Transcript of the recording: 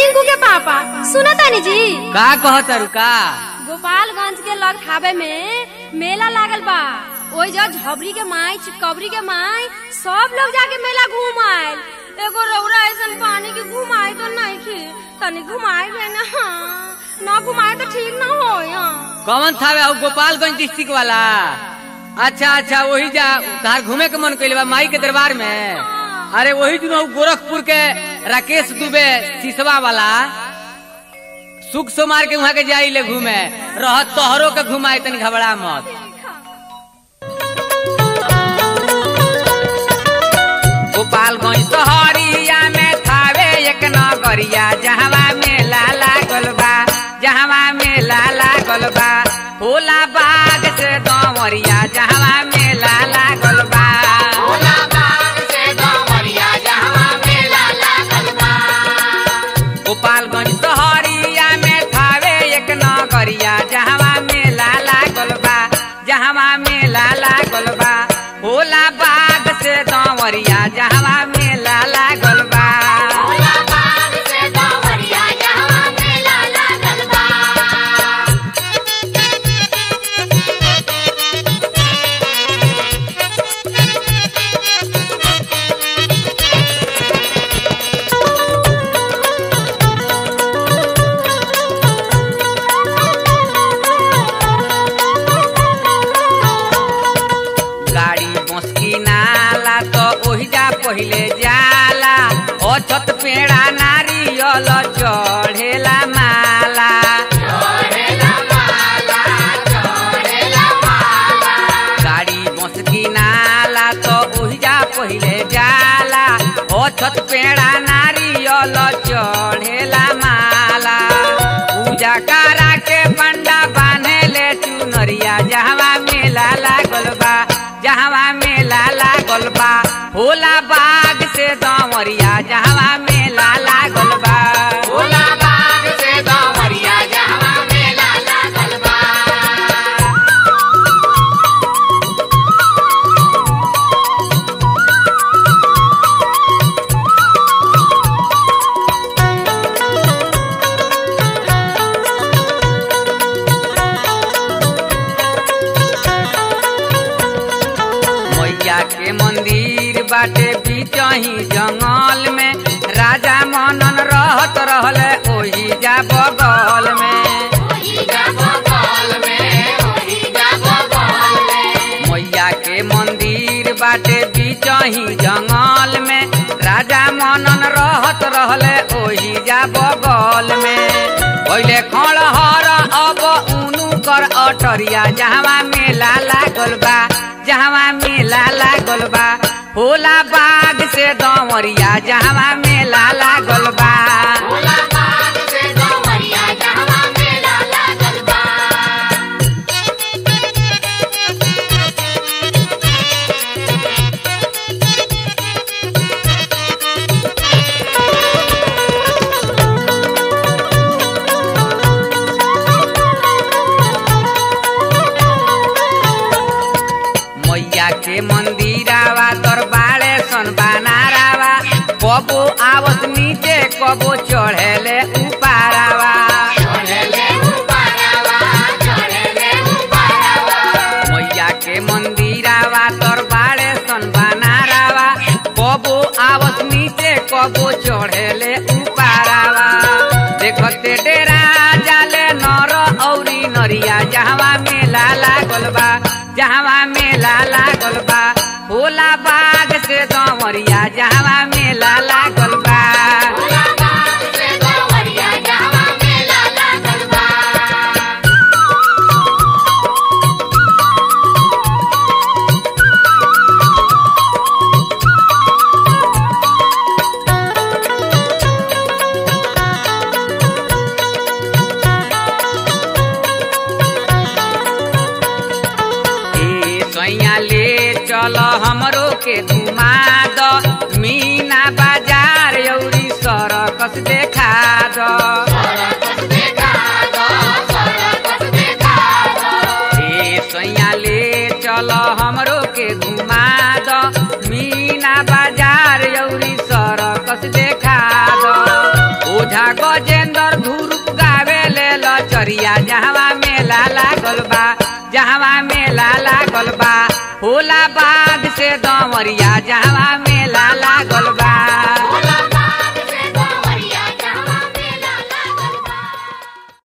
टिंकू के पापा सुना तानी जी का कहत का गोपालगंज के लग थावे में मेला लागल बा ओई जो झबरी के माई चिकबरी के माई सब लोग जाके मेला घूम आयल एगो रौरा ऐसन पानी के घुमाई तो नहीं खे तनी घुमाई गए ना ना घुमाए तो ठीक ना हो कौन था वे गोपालगंज डिस्ट्रिक्ट वाला अच्छा अच्छा वही जा तार घूमे के मन कइले बा माई के दरबार में अरे वही दिन उ गोरखपुर के राकेश दुबे सिसवा वाला सुख सोमार के वहाँ के जाई ले घूमे रह तोहरो के घुमाए तनी घबरा मत गोपालगंज शहरिया में थावे एक नगरिया जहवा मेला लागल बा जहवा मेला लागल बा होला बाग से दमरिया जहवा मेला लागल बा गोपालगंज शहरिया में थावे एक नगरिया जहवा मेला लागल बा जहवा मेला लागल बा होला बाग से दमरिया जहवा मेला लागल बा गाड़ी बसकी नाला तो ओहिजा पहिले जाला अछत पेड़ा नारियल चढ़ेला माला गाड़ी बसकी नाला तो ओहिजा पहिले जाला अछत पेड़ा नारियल चढ़ेला माला पूजा करा के पंडा बांधे ले चुनरिया जहवा मेला लागल बा जहवा मेला लागल बा होला बाग से दमरिया जहवा मेला लागल बा होला बाग से दमरिया जहवा मेला लागल बा मैया के मंदिर बाटे बीचही जंगल में राजा मनन रहत रहले ओही जा बगल में मैया के मंदिर बाटे बीचही जंगल में राजा मनन रहत रहले ओही जा बगल में पहिले खड़हर अब उनु कर अटरिया जहवा मेला लागल बा जहवा मेला लागल बा होला बाग से दमरिया जहवा मेला लागल बा मैया के मंदिरावा दरबारे सन बनारावा कबो आवत नीचे कबो चढ़ेले उपारावा मैया के मंदिरावा दरबारे सन बनारावा कबो आवत नीचे कबो चढ़ेले उपारावा देखते डेरा जाले नर औरी नरिया जहवा मेला लागल बा जहवा मेला लागल बा होला बाग से दमरिया जहवा मेला लागल बा ए सैया ले चल हमरो के घुमा द मीना बाजार यौरी सरकस देखा द ए सैया ले चल हमरो के घुमा द मीना बाजार यौरी सरकस देखा द ओझा गजेंद्र धुरुप गावे ले लचरिया जहवा मेला लागल बा जहवा मेला लागल बा होला बाद से दमरिया जहवा